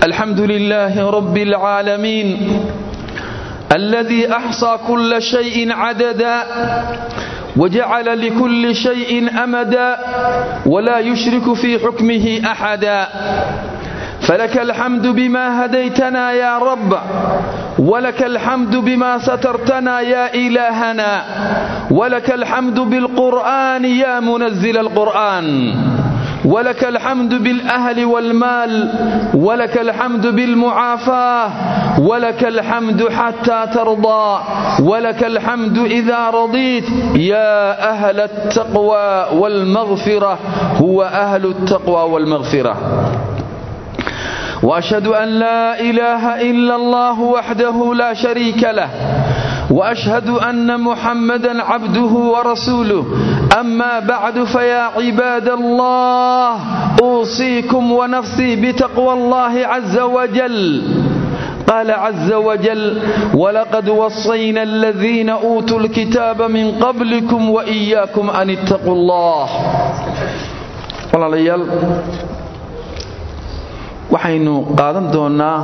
الحمد لله رب العالمين الذي أحصى كل شيء عددا وجعل لكل شيء أمدا ولا يشرك في حكمه أحدا فلك الحمد بما هديتنا يا رب ولك الحمد بما سترتنا يا إلهنا ولك الحمد بالقرآن يا منزل القرآن ولك الحمد بالأهل والمال ولك الحمد بالمعافاة ولك الحمد حتى ترضى ولك الحمد إذا رضيت يا أهل التقوى والمغفرة هو أهل التقوى والمغفرة وأشهد أن لا إله إلا الله وحده لا شريك له وأشهد أن محمدا عبده ورسوله أما بعد فيا عباد الله أوصيكم ونفسي بتقوى الله عز وجل قال عز وجل ولقد وصينا الذين أوتوا الكتاب من قبلكم وإياكم أن اتقوا الله والله ليال waxaynu qaadan doonnaa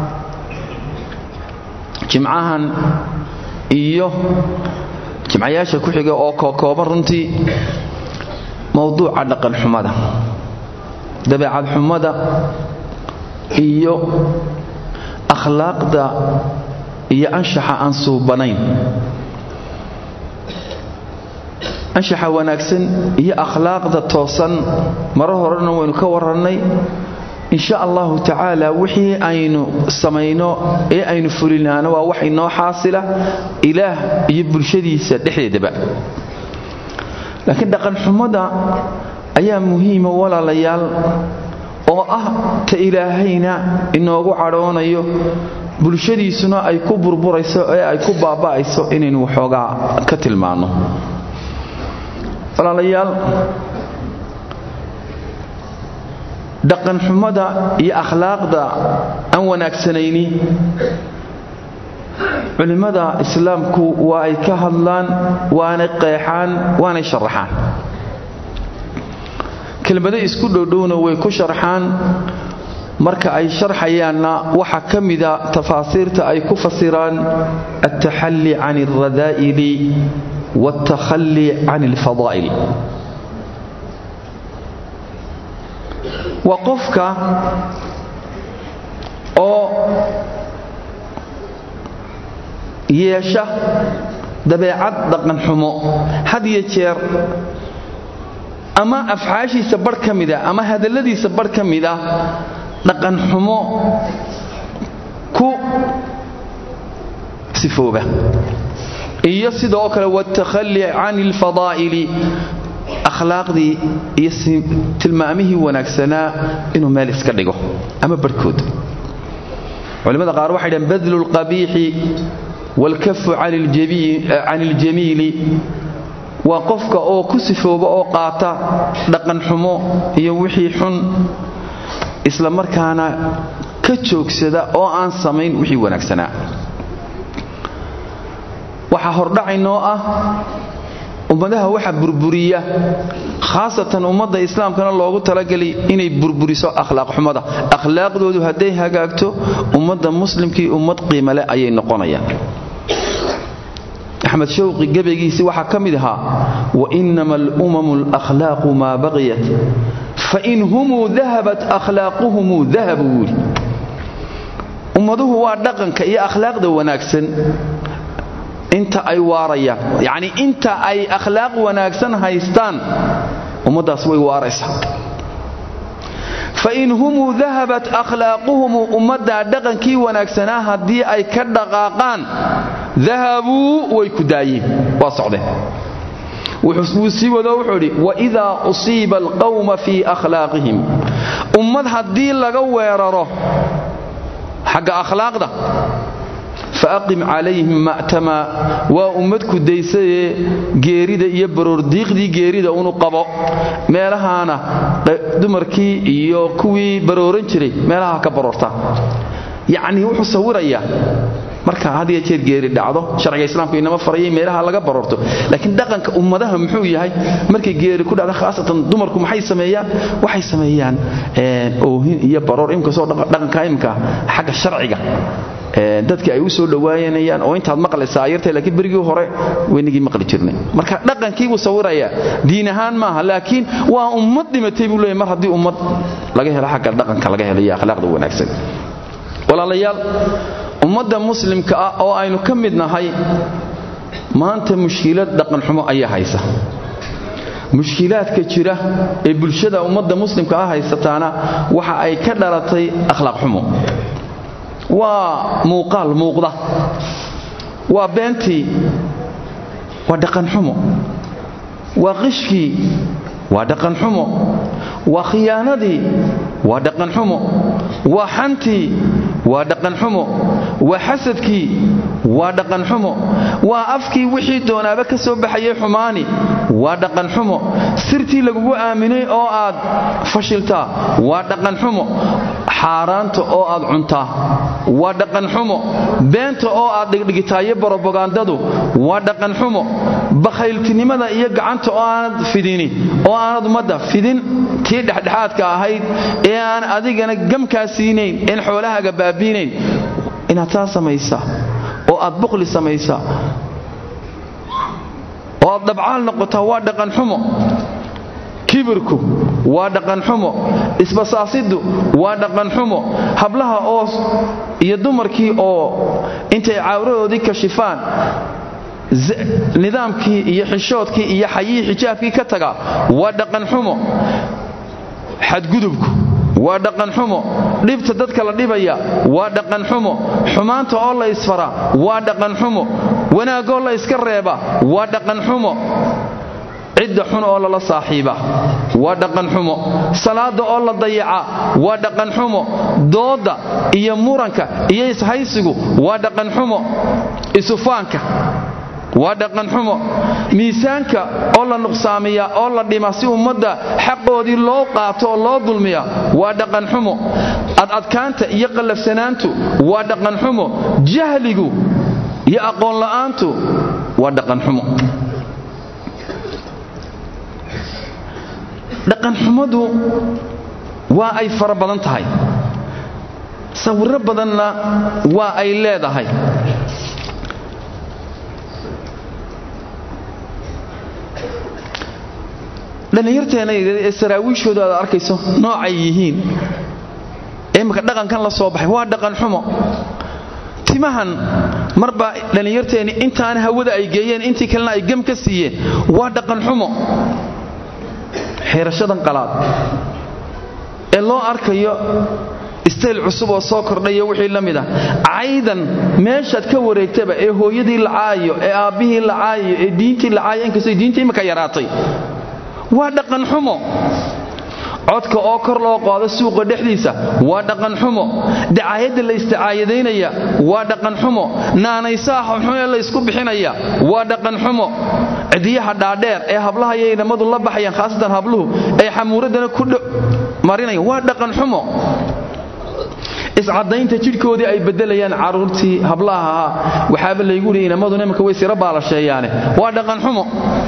jimcahan iyo jimcayaasha ku xiga oo kookooban runtii mowduuca dhaqanxumada dabeecad xumada iyo akhlaaqda iyo anshaxa aan suubanayn anshaxa wanaagsan iyo akhlaaqda toosan maro horena waynu ka warrannay insha allahu tacaala wixii aynu samayno ee aynu fulinaano waa wax inoo xaasila ilaah iyo bulshadiisa dhexdeedaba laakiin dhaqanxumada ayaa muhiima walaalayaal oo ah ta ilaahayna inoogu cadhoonayo bulshadiisuna ay ku burburayso ee ay ku baaba'ayso inaynu waxoogaa ka tilmaanno walaalayaal dhaqanxumada iyo akhlaaqda aan wanaagsanayni culimmada islaamku waa ay ka hadlaan waanay qeexaan waanay sharaxaan kelmado isku dhowdhowna way ku sharxaan marka ay sharxayaanna waxaa ka mida tafaasiirta ay ku fasiraan altaxalli can alradaa'ili waaltakhalli can alfadaa'il waa qofka oo yeesha dabeecad dhaqanxumo had iyo jeer ama afcaashiisa barh ka mida ama hadalladiisa barh ka mida dhaqanxumo ku sifooba iyo sidoo kale waaltakhalli can alfadaa'ili akhlaaqdii iyo tilmaamihii wanaagsanaa inuu meel iska dhigo ama barhkood culimmada qaar waxay dhaheen badlu lqabiixi waalkafu can iljamiili waa qofka oo ku sifooba oo qaata dhaqanxumo iyo wixii xun isla markaana ka joogsada oo aan samayn wixii wanaagsanaa waxaa hordhacaynoo ah ummadaha waxa burburiya khaasatan ummadda islaamkana loogu talagelay inay burburiso akhlaaq xumada akhlaaqdoodu hadday hagaagto ummadda muslimkii ummad qiimale ayay noqonayaan axmed shawqi gebaygiisii waxaa ka mid ahaa wainama alumamu alakhlaaqu maa baqiyat fain humuu dahabat akhlaaquhumuu dahabu wuuli ummaduhu waa dhaqanka iyo akhlaaqda wanaagsan inta ay waarayaan yacnii inta ay akhlaaq wanaagsan haystaan ummaddaas way waaraysaa fain humuu dahabat akhlaaquhumu ummaddaa dhaqankii wanaagsanaa haddii ay ka dhaqaaqaan dahabuu way ku daayeen waa socdeen wuu sii wado wuxuu idhi waidaa usiiba alqawma fii akhlaaqihim ummad haddii laga weeraro xagga akhlaaqda faaqim calayhim ma'tama waa ummad kudaysayee geerida iyo baroordiiqdii geerida unu qabo meelahaana dumarkii iyo kuwii barooran jiray meelaha ka baroorta yacnii wuxuu sawirayaa marka had iyo jeer geeri dhacdo sharciga islaamku inama farayay meelaha laga baroorto laakiin dhaqanka ummadaha muxuu yahay markay geeri ku dhacdo khaasatan dumarku maxay sameeyaan waxay sameeyaan oohin iyo baroor imkasoo dhaqanka imka xagga sharciga dadka ay u soo dhawaayanayaan oo intaad maqlaysaa ayartay laakiin berigii hore weynigii maqli jirnay marka dhaqankii buu sawirayaa diin ahaan maaha laakiin waa ummad dhimatay buu leeyahy mar haddii ummad laga helo xagga dhaqanka laga helo iyo akhlaaqda wanaagsan walaalayaal ummadda muslimka ah oo aynu ka mid nahay maanta mushkilad dhaqanxumo ayaa haysa mushkilaadka jira ee bulshada ummadda muslimka ah haysataana waxa ay ka dhalatay akhlaaq xumo waa muuqaal muuqda waa beentii waa dhaqanxumo waa qishkii waa dhaqanxumo waa khiyaanadii waa dhaqanxumo waa xantii waa dhaqanxumo waa xasadkii waa dhaqanxumo waa afkii wixii doonaaba ka soo baxayay xumaani waa dhaqanxumo sirtii lagugu aaminay oo aad fashiltaa waa dhaqanxumo xaaraanta oo aad cuntaa waa dhaqanxumo beenta oo aad dhigdhigitaayo borobagandadu waa dhaqanxumo bakhayltinimada iyo gacanta oo aanad fidini oo aanad ummadda fidin tii dhexdhexaadka ahayd ee aan adigana gamkaa siinayn een xoolahaaga baabiinayn inaad taa samaysa oo aad buqli samaysa oo aad dhabcaal noqotaa waa dhaqanxumo kibirku waa dhaqanxumo isbasaasiddu waa dhaqanxumo hablaha oo iyo dumarkii oo intay cawradoodii kashifaan nidaamkii iyo xishoodkii iyo xayihii xijaabkii ka taga waa dhaqanxumo xadgudubku waa dhaqanxumo dhibta dadka la dhibaya waa dhaqanxumo xumaanta oo la isfara waa dhaqanxumo wanaagoo la iska reeba waa dhaqanxumo cidda xun oo lala saaxiiba waa dhaqanxumo salaada oo la dayaca waa dhaqanxumo doodda iyo muranka iyo ishaysigu waa dhaqanxumo isufaanka waa dhaqanxumo miisaanka oo la nuqsaamiya oo la dhima si ummadda xaqoodii loo qaato oo loo dulmiya waa dhaqanxumo adadkaanta iyo qallafsanaantu waa dhaqanxumo jahligu iyo aqoonla'aantu waa dhaqanxumo dhaqanxumadu waa ay fara badan tahay sawirro badanna waa ay leedahay dhallinyarteena ee saraawiishooda aad arkayso noocay yihiin ee imaka dhaqankan la soo baxay waa dhaqanxumo timahan marba dhallinyarteenni intaan hawada ay geeyeen intii kalena ay gam ka siiyeen waa dhaqanxumo xeerashadan qalaad ee loo arkayo istayl cusub oo soo kordhayo wixii la mid ah caydan meeshaad ka wareegtaba ee hooyadii la caayo ee aabbihii la caayo ee diintii la caayo inkastoo diinta imika yaraatay waa dhaqanxumo codka oo kor loo qaado suuqa dhexdiisa waa dhaqanxumo dacaayadda la isticaayadaynaya waa dhaqanxumo naanaysaha xunxun ee la ysku bixinaya waa dhaqanxumo cidiyaha dhaadheer ee hablaha iyo inamadu la baxayaan khaasatan habluhu ay xamuuraddana ku marinayaan waa dhaqanxumo iscadaynta jidhkoodii ay bedelayaan caruurtii hablaha ahaa waxaaba laygu hi inamaduna imanka way sira baalasheeyaane waa dhaqanxumo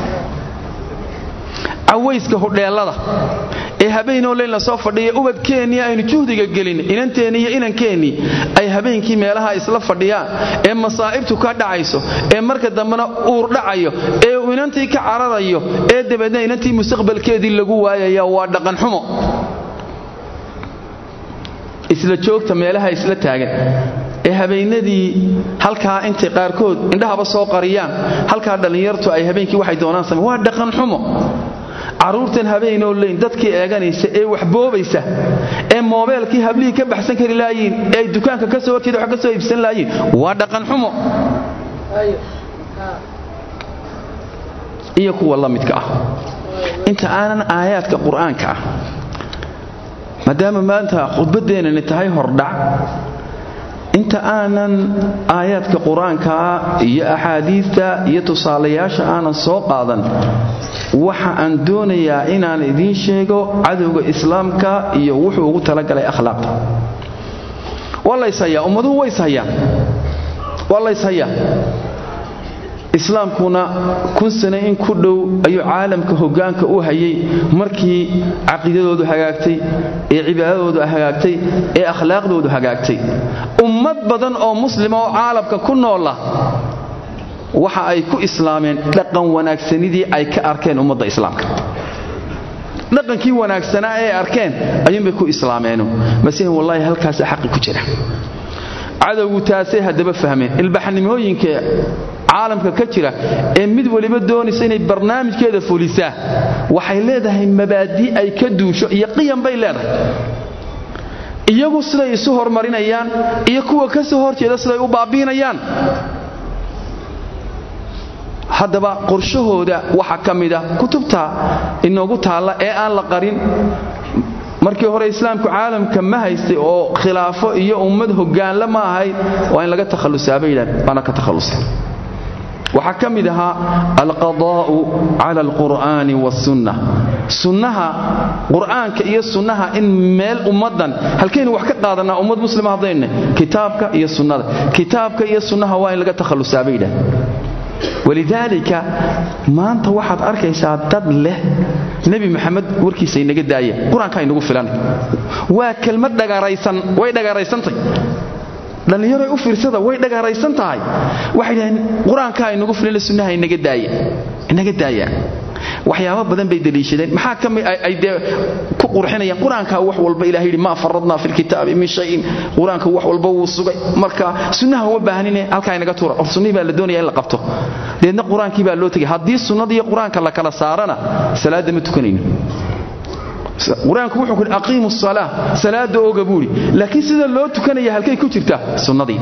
cawayska hudheellada ee habeenoo leyn la soo fadhiya ubadkeennii aynu juhdiga gelin inanteennii iyo inankeenii ay habeenkii meelaha isla fadhiyaan ee masaa'ibtu ka dhacayso ee marka dambena uur dhacayo ee uu inantii ka cararayo ee dabeedna inantii mustaqbalkeedii lagu waayaya waa dhaqanxumo isla joogta meelaha isla taagan ee habeenadii halkaa intay qaarkood indhahaba soo qariyaan halkaa dhallinyartu ay habeenkii waxay doonaan same waa dhaqanxumo carruurtan habeenoo leyn dadkii eeganaysa ee waxboobaysa ee moobeelkii hablihii ka baxsan kari laayiin ee ay dukaanka ka soo horjeeda wax ka soo iibsan laayiin waa dhaqanxumo iyo kuwa la midka ah inta aanan aayaadka qur-aanka ah maadaama maanta khudbaddeenani tahay hordhac inta aanan aayaadka qur-aankaa iyo axaadiista iyo tusaalayaasha aanan soo qaadan waxa aan doonayaa inaan idiin sheego cadowga islaamka iyo wuxuu ugu talagalay akhlaaqda waa la yshayaa ummaduhu way ishayaan waa layshayaa islaamkuna kun sane in ku dhow ayuu caalamka hoggaanka u hayay markii caqiidadoodu hagaagtay ee cibaadadoodu hagaagtay ee akhlaaqdoodu hagaagtay ummad badan oo muslima oo caalamka ku noola waxa ay ku islaameen dhaqan wanaagsanidii ay ka arkeen ummadda islaamka dhaqankii wanaagsanaa ee arkeen ayuunbay ku islaameeno masihin wallaahi halkaasa xaqi ku jira cadowgu taasay haddaba fahmeen ilbaxnimooyinka caalamka ka jira ee mid waliba doonaysa inay barnaamijkeeda fulisaa waxay leedahay mabaadii ay ka duusho iyo qiyam bay leedahay iyagu siday isu hormarinayaan iyo kuwa ka soo horjeeda siday u baabiinayaan haddaba qorshahooda waxaa ka mida kutubta inoogu taalla ee aan la qarin markii hore islaamku caalamka ma haystay oo khilaafo iyo ummad hogaanla ma ahayd waa in laga takhallusaabay yidhahdeen waana ka takhallusay waxaa ka mid ahaa alqadaa'u cala alqur'aani wasunna sunnaha qur'aanka iyo sunnaha in meel ummaddan halkaynu wax ka qaadanaa ummad muslima haddaynu kitaabka iyo sunnada kitaabka iyo sunnaha waa in laga takhallusaabay yidhahdeen walidaalika maanta waxaad arkaysaa dad leh nebi maxamed warkiisa inaga daaya qur-aankaa inagu filan waa kelmad dhagaraysan way dhagaraysantahy dhallinyaroy u fiirsada way dhagaraysan tahay waxay dhaheen qur-aankaa inagu filan sunnaha inaga daaya inaga daaya waxyaaba badan bay daliishadeen maxaa ka mid ay dee ku qurxinayaan qur-aanka wax walba ilahay yidhi maa faradnaa fi lkitaabi min shayin qur-aanka wax walba wuu sugay marka sunnaha uma baahnine halkaa inaga tuura or sunnihii baa la doonaya in la qabto deedna qur-aankii baa loo tegay haddii sunnada iyo qur-aanka la kala saarana salaadda ma tukanayno qur-aanku wuxuu kuhi aqiimu salaa salaada ooga buuri laakiin sida loo tukanaya halkay ku jirtaa sunnadii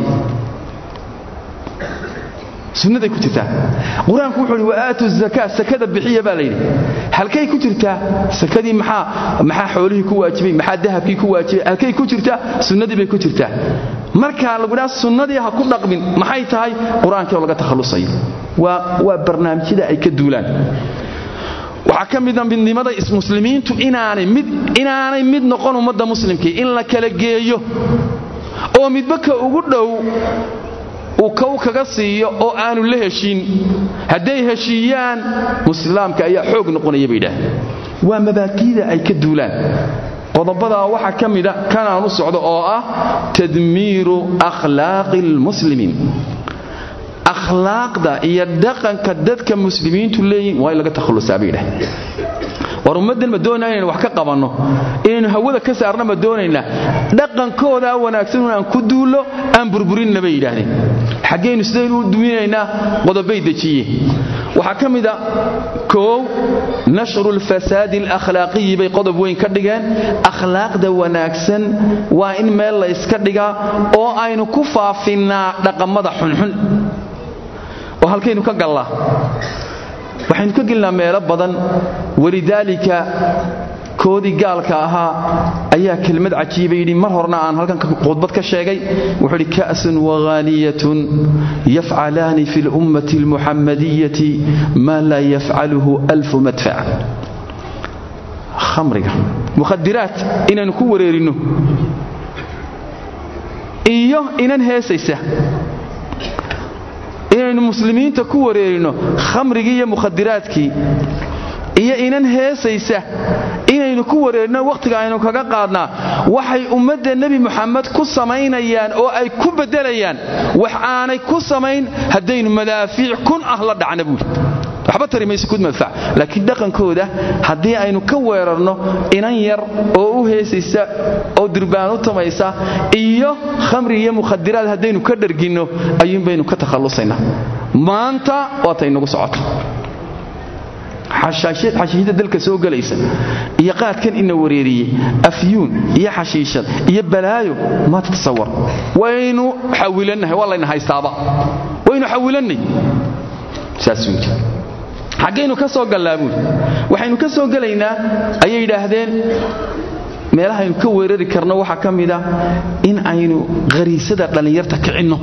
sunnaday ku jirtaa qur-aanku wuxuu hi waaatu zakaa sakada bixiya baa layidhi halkay ku jirtaa sakadii maxaa maxaa xoolihii ku waajibay maxaa dahabkii ku waajibay halkay ku jirtaa sunnadii bay ku jirtaa markaa lagu dhaha sunnadii ha ku dhaqmin maxay tahay qur-aankii oo laga takhallusayo waa waa barnaamijyada ay ka duulaan waxaa ka mida midnimada muslimiintu inaanay mid inaanay mid noqon ummadda muslimkii in la kala geeyo oo midba ka ugu dhow uu kow kaga siiyo oo aanu la heshiin hadday heshiiyaan muslaamka ayaa xoog noqonaya bay yidhaaheen waa mabaadiida ay ka duulaan qodobadaa waxaa ka mida kanaan u socdo oo ah tadmiiru akhlaaqi almuslimiin akhlaaqda iyo dhaqanka dadka muslimiintu leeyihin waa in laga takhallusaa bay yidhaaheen war ummaddan ma doonaa inaynu wax ka qabanno inaynu hawada ka saarna ma doonaynaa dhaqankoodaa wanaagsan inaan ku duullo aan burburinna bay yidhaahdeen xaggaynu sidaynu u duwinaynaa qodobay dejiye waxaa ka mida koow nashru lfasaadi alakhlaaqiyi bay qodob weyn ka dhigeen akhlaaqda wanaagsan waa in meel la yska dhigaa oo aynu ku faafinnaa dhaqamada xunxun oo halkaynu ka gallaa waxaynu ka gelnaa meelo badan walidaalika koodii gaalka ahaa ayaa kelmad cajiiba yidhi mar horna aan halkan khudbad ka sheegay wuxuu idhi ka'sun waghaaniyatun yafcalaani fi lummati almuxammadiyati maa laa yafcaluhu alfu madfac khamriga mukhadiraat inaynu ku wareerinno iyo inan heesaysa inaynu muslimiinta ku wareerino khamrigii iyo mukhadiraadkii iyo inan heesaysa inaynu ku wareerino wakhtiga aynu kaga qaadnaa waxay ummadda nebi muxamed ku samaynayaan oo ay ku beddelayaan wax aanay ku samayn haddaynu madaafiic kun ah la dhacna buuri waxba tari mayso kud madfac laakiin dhaqankooda haddii aynu ka weerarno inan yar oo u heesaysa oo durbaan u tamaysa iyo khamri iyo mukhadiraad haddaynu ka dharginno ayuunbaynu ka takhallusaynaa maanta waataynagu socota xashiishada dalka soo gelaysa iyo qaadkan ina wareeriyey afyuun iyo xashiishad iyo balaayo ma tatasawar waynu xawilannahay waa layna haystaaba waynu xawilannay saas weydi xaggaynu ka soo gallaa buuri waxaynu ka soo gelaynaa ayay yidhaahdeen meelahaynu ka weerari karno waxaa ka mida in aynu khariisada dhallinyarta kicinno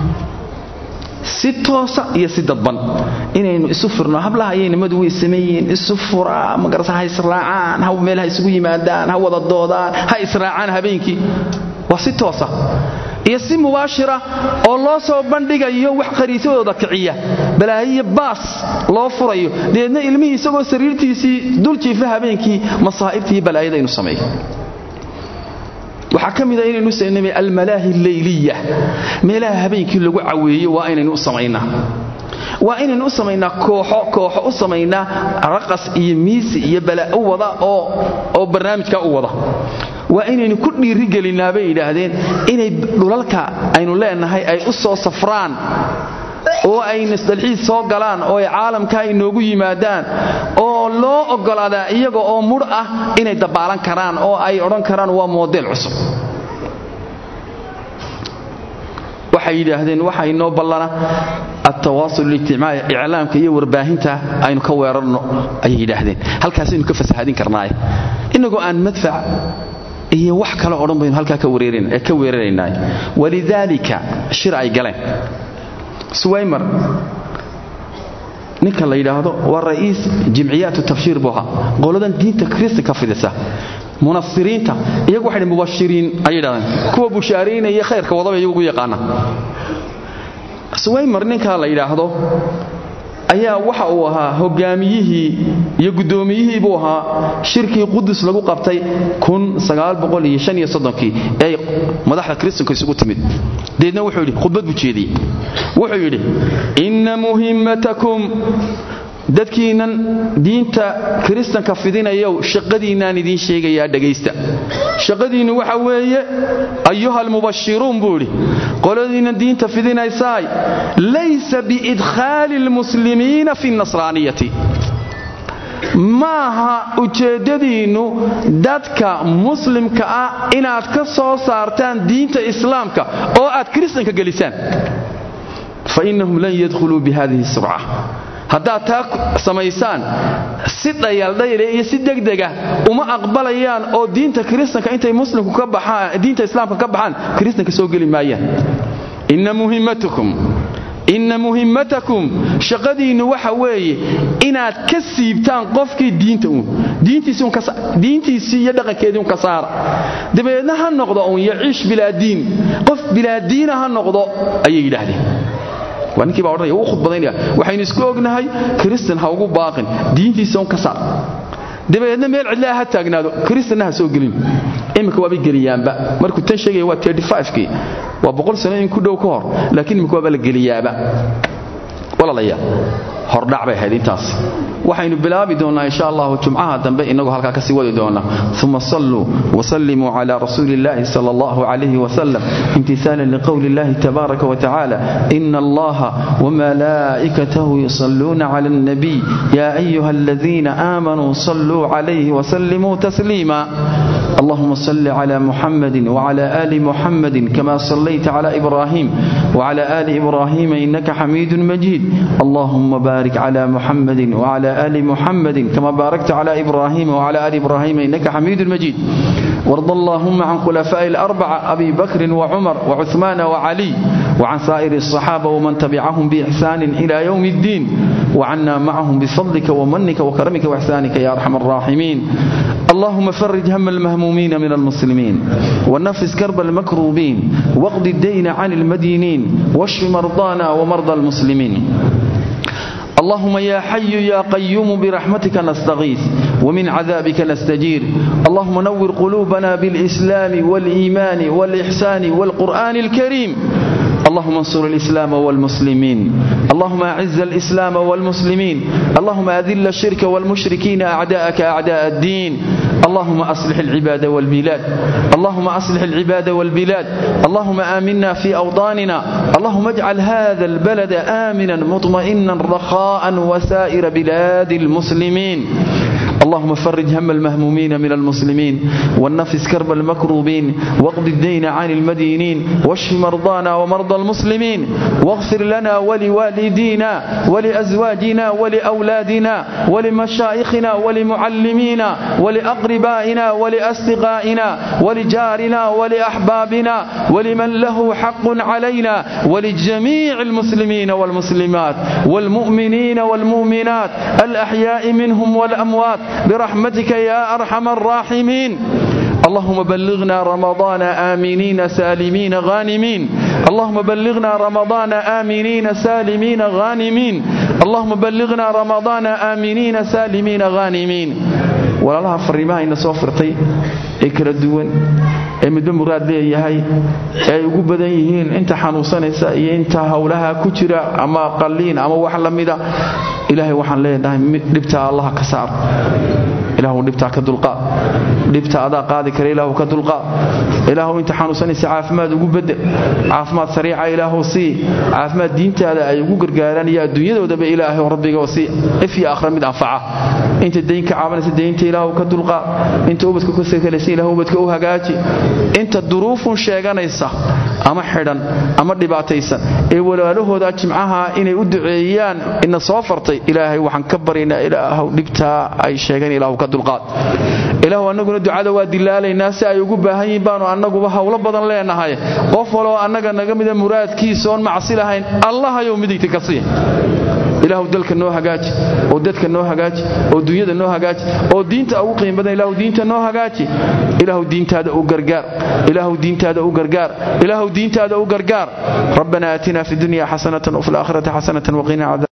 si toosa iyo si dadban inaynu isu furno hablaha ayay nimadu way sameeyeen isu furaa magarasa ha israacaan ha meel ha isugu yimaadaan ha wada doodaan ha israacaan habeenkii waa si toosa iyo si mubaashira oo loo soo bandhigayo wax qariisadooda kiciya balaayiyo baas loo furayo dabeedna ilmihii isagoo sariirtiisii dul jiifa habeenkii masaa'ibtii balaayada inuu sameeyo waxaa ka mida inaynu saynamay almalaahi leyliya meelaha habeenkii lagu caweeyo waa inaynu u samaynaa waa inaynu u samaynaa kooxo kooxo u samaynaa raqas iyo miisi iyo balaa u wada oo barnaamijka u wada waa inaynu ku dhiirigelinaa bay yidhaahdeen inay dhulalka aynu leenahay ay u soo safraan oo ay nasdalxiis soo galaan oo ay caalamka inoogu yimaadaan oo loo oggolaadaa iyaga oo mudh ah inay dabaalan karaan oo ay odhan karaan waa moodeel cusub waxay yidhaahdeen waxaa inoo ballana altawaasul ijtimaaci iclaamka iyo warbaahinta aynu ka weerarno ayay yidhaahdeen halkaasaynu ka fasahadin karnaaye innagoo aan madfac iyo wax kale odhan baynu halkaa ka weeraraynaay walidaalika shir ay galeen suwaymar ninka la yidhaahdo waa ra'iis jimciyaatu tabshiir buu ahaa qoladan diinta kristanka fidisa munasiriinta iyagu waxay mubashiriin ay yidhahdeen kuwa bushaaraynaya khayrka wadaba iyagu ugu yaqaana suwaymar ninkaa la yidhaahdo ayaa waxa uu ahaa hogaamiyihii iyo guddoomiyihii buu ahaa shirkii qudus lagu qabtay kii ee madaxda kristanka isugu timid deedna wuxuu yidhi khudbad buu jeediyey wuxuu yidhi inna muhimmatakum dadkiinnan diinta kiristanka fidinayow shaqadiinnaan idiin sheegayaa dhegaysta shaqadiinnu waxa weeye ayuha almubashiruun buu idhi qoladiinnan diinta fidinaysaay laysa biidkhaali almuslimiina fi nasraaniyati maaha ujeeddadiinnu dadka muslimka ah inaad ka soo saartaan diinta islaamka oo aad kiristanka gelisaan fa innahum lan yadkhuluu bi hadihi surca haddaad taa samaysaan si dhayaldhayle iyo si degdega uma aqbalayaan oo diinta kiristanka intay muslimku ka baxaan diinta islaamka ka baxaan kiristanka soo geli maayaan inna muhimmatukum inna muhimmatakum shaqadiinnu waxa weeye inaad ka siibtaan qofkii diinta uun diintiisii iyo dhaqankeedii un ka saara dabeedna ha noqdo uun yaciish bilaa diin qof bilaa diina ha noqdo ayay yidhaahdeen waa ninkii baa odhanaya uu khudbadaynaya waxaynu isku ognahay kristan ha ugu baaqin diintiisa un ka saar dabeedna meel cidlaa ha taagnaado kristanna ha soo gelin iminka waabay geliyaanba markuu tan sheegaya waa kii waa boqol sano in ku dhow ka hor laakiin iminka waaba la geliyaaba walaalayaal hordhac bay ahayd intaas waxaynu bilaabi doonnaa insha allahu jumcaha dambe inagoo halkaa kasii wadi doona uma salluu wasallimuu cala rasuuli illahi sal allahu calayhi wasalam imtisaalan liqowli illahi tabaaraka watacaala ina allaha wamalaa'ikatahu yusalluuna cala alnabiy ya ayuha aladiina aamanuu salluu calayhi wasallimuu tasliima اللهم صل على محمد وعلى آل محمد كما صليت على إبراهيم وعلى آل إبراهيم إنك حميد مجيد اللهم بارك على محمد وعلى آل محمد كما باركت على إبراهيم وعلى آل إبراهيم إنك حميد مجيد وارض اللهم عن خلفاء الأربعة أبي بكر وعمر وعثمان وعلي وعن سائر الصحابة ومن تبعهم بإحسان إلى يوم الدين وعنا معهم بفضلك ومنك وكرمك وإحسانك يا أرحم الراحمين اللهم فرج هم المهمومين من المسلمين ونفس كرب المكروبين واقض الدين عن المدينين واشف مرضانا ومرضى المسلمين اللهم يا حي يا قيوم برحمتك نستغيث ومن عذابك نستجير اللهم نور قلوبنا بالإسلام والإيمان والإحسان والقرآن الكريم اللهم انصر الإسلام والمسلمين اللهم أعز الإسلام والمسلمين اللهم أذل الشرك والمشركين أعداءك أعداء الدين اللهم أصلح العباد والبلاد اللهم أصلح العباد والبلاد اللهم آمنا في أوطاننا اللهم اجعل هذا البلد آمنا مطمئنا رخاء وسائر بلاد المسلمين اللهم فرج هم المهمومين من المسلمين والنفس كرب المكروبين واقض الدين عن المدينين واشف مرضانا ومرضى المسلمين واغفر لنا ولوالدينا ولأزواجنا ولأولادنا ولمشايخنا ولمعلمينا ولأقربائنا ولأصدقائنا ولجارنا ولأحبابنا ولمن له حق علينا ولجميع المسلمين والمسلمات والمؤمنين والمؤمنات الأحياء منهم والأموات برحمتك يا أرحم الراحمين اللهم بلغنا رمضان آمنين سالمين غانمين اللهم بلغنا رمضان آمنين سالمين غانمين اللهم بلغنا رمضان آمنين سالمين غانمين walaalaha fariimaha ina soo firtay ee kala duwan ee midba muraad leeyahay ee ay ugu badan yihiin inta xanuunsanaysa iyo inta howlaha ku jira ama qalliin ama wax la mida ilaahay waxaan leenahay dhibtaa allaha ka saar ilaahu dhibtaa ka dulqaad dhibta adaa qaadi kara ilaahu ka dulqaad ilaahu inta xanuunsanaysa caafimaad ugu bedel caafimaad sariica ilaahu sii caafimaad diintaada ay ugu gargaaraan iyo adduunyadoodaba ilaahay rabbiga sii if iyo akhra mid anfaca inta dayn ka caabanaysa daynta ilaahu ka dulqaad inta ubadka ku sakalaysa ilaahu ubadka u hagaaji inta duruufun sheeganaysa ama xidhan ama dhibaataysan ee walaalahooda jimcaha inay u duceeyaan ina soo fartay ilaahay waxaan ka baryaynaa ilaahu dhibtaa ay sheegeen ilaahu ka dulqaad ilaahu annaguna ducada waa dilaalaynaa si ay ugu baahan yihiin baanu annaguba howlo badan leenahay qof waloo annaga naga mida muraadkiisa oon macsi lahayn allahayow midigta ka sii ilaahu dalka noo hagaaji oo dadka noo hagaaji oo dunyada noo hagaaji oo diinta ugu qiim badan ilaahu diinta noo hagaaji ilaahu diintaada u gargaar ilaahu diintaada u gargaar ilaahu diintaada u gargaar rabbana aatina fi dunya xasanatan wa fi laakhirati xasanatan waqina cadaab